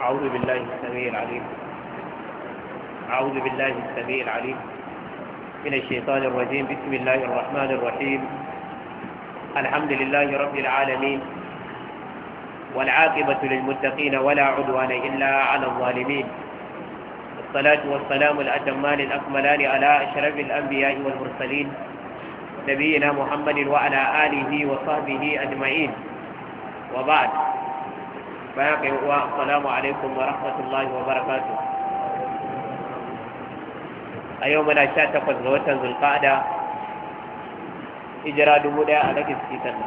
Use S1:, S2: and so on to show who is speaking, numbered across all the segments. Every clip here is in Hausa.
S1: أعوذ بالله السميع العليم أعوذ بالله السميع العليم من الشيطان الرجيم بسم الله الرحمن الرحيم الحمد لله رب العالمين والعاقبة للمتقين ولا عدوان إلا على الظالمين الصلاة والسلام الأتمان الأكملان على أشرف الأنبياء والمرسلين نبينا محمد وعلى آله وصحبه أجمعين وبعد باقي السلام عليكم ورحمة الله وبركاته أيومنا شاتقت غوتا ذو القعدة إجراء دمودا على كسكيتنا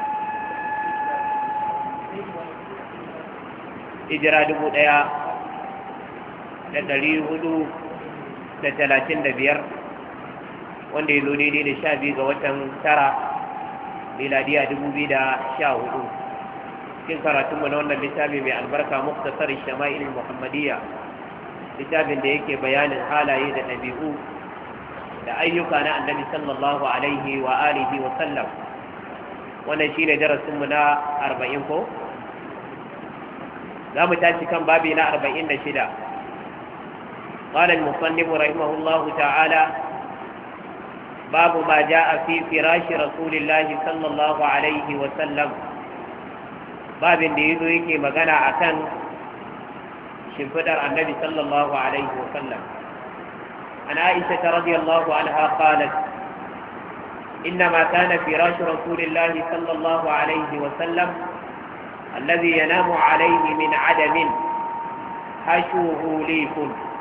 S1: إجراء دمودا da ɗari hudu da talatin da biyar wanda ya zo daidai da sha biyu ga watan tara miladiya dubu biyu da sha hudu cikin karatunmu na wannan littafi mai albarka muktasar shama'il muhammadiyya littafin da yake bayanin halaye da ɗabi'u da ayyuka na annabi sallallahu alaihi wa alihi wa sallam wannan shine darasinmu na arba'in ko za mu tashi kan babi na arba'in da shida قال المصنف رحمه الله تعالى باب ما جاء في فراش رسول الله صلى الله عليه وسلم باب da yazo yake magana akan shimfidar annabi sallallahu alaihi wasallam an aisha radiyallahu anha qalat إنما كان فراش رسول الله صلى الله عليه وسلم الذي ينام عليه من عدم حشوه ليف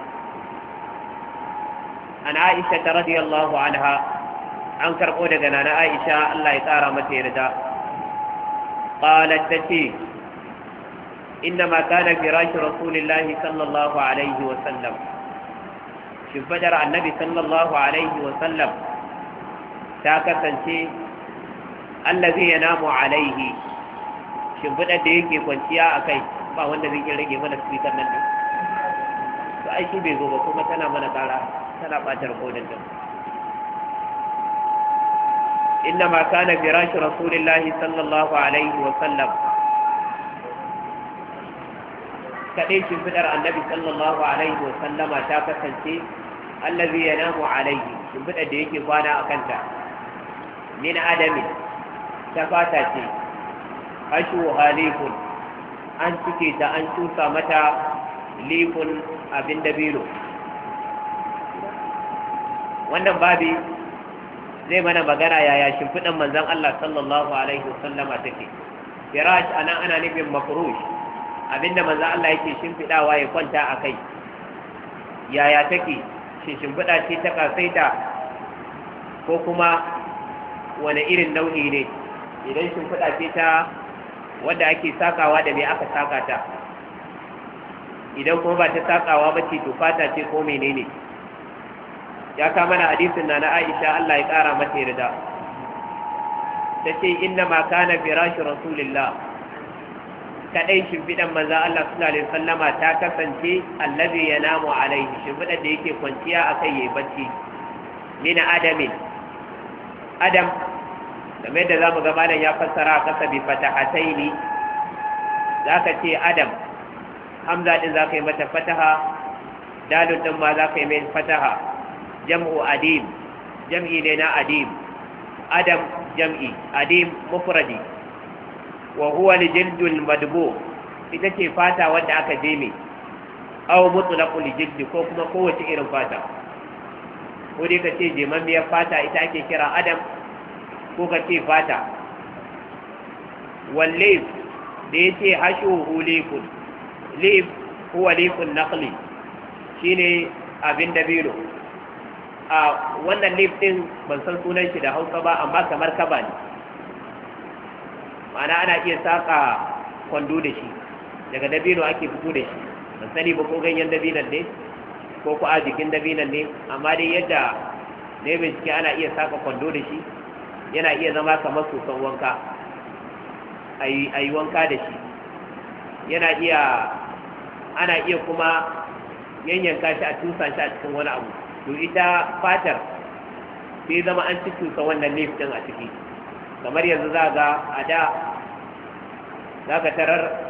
S1: an aisha ta radiyallahu anha an karɓo daga nana aisha Allah ya tsara mata yarda qalat tace innama kana firash rasulillahi sallallahu alaihi wa sallam shimfadar annabi sallallahu alaihi wa sallam ta kasance allazi yanamu alaihi shimfidar da yake kwanciya a kai ba wanda zai rage mana speaker nan ne to ai shi bai zo ba kuma tana mana kara tana ɓatar kodin din إنما كان فراش رسول الله صلى الله عليه وسلم kaɗai shimfiɗar annabi sallallahu alaihi wa sallama ta kasance allazi yanamu alaihi shimfiɗar da yake kwana a kanta min adami ta fata ce ashu halifun an cike ta an cusa mata lifun abin dabino wannan babi zai mana magana yaya shimfiɗan manzan Allah sallallahu alaihi wasallama take firash anan ana nufin mafrush abinda manzan Allah yake shimfiɗawa ya kwanta a kai yaya take shi shimfiɗa ce ta kasaita ko kuma wani irin nau'i ne idan shimfiɗa ce ta wadda ake sakawa da me aka saka ta idan kuma ba ta sakawa ba ce to fata ce ko menene ne ya kama na hadisin na na Aisha Allah ya ƙara mata yarda ta ce inna ma kana firashi rasulillah kadai shimfiɗan manzan Allah sallallahu alaihi wasallama ta kasance allazi yanamu alaihi shimfiɗan da yake kwanciya a kai yayi bacci min adamin adam kamar yadda zamu ga malam ya fassara a kasa bi fatahataini zaka ce adam hamza din zaka yi mata fataha dalun din ma zaka yi mai fataha jam'u adim jam'i ne na adim adam jam'i adim mufradi wa huwa lijildul madbu ita ce fata wanda aka jeme aw mutlaqul jildi ko kuma kowace irin fata ko dai ka ce jemammiyar fata ita ake kira adam ko ka ce fata wallif da ya ce hashuhu lifun lif huwa lifun naqli shine abin dabino a wannan lif din ban san sunan shi da hausa ba amma kamar kaba ne ma'ana ana iya saka kwando da shi daga dabino ake fito da shi ban sani ba ko ganyen dabinan ne ko ko a jikin dabinan ne amma dai yadda ne bincike ana iya saka kwando da shi yana iya zama kamar soson wanka a yi wanka da shi yana iya ana iya kuma yanyanka shi a tusa shi a cikin wani abu to ita fatar sai zama an ci tusa wannan lif din a ciki kamar yanzu za ga a da za ka tarar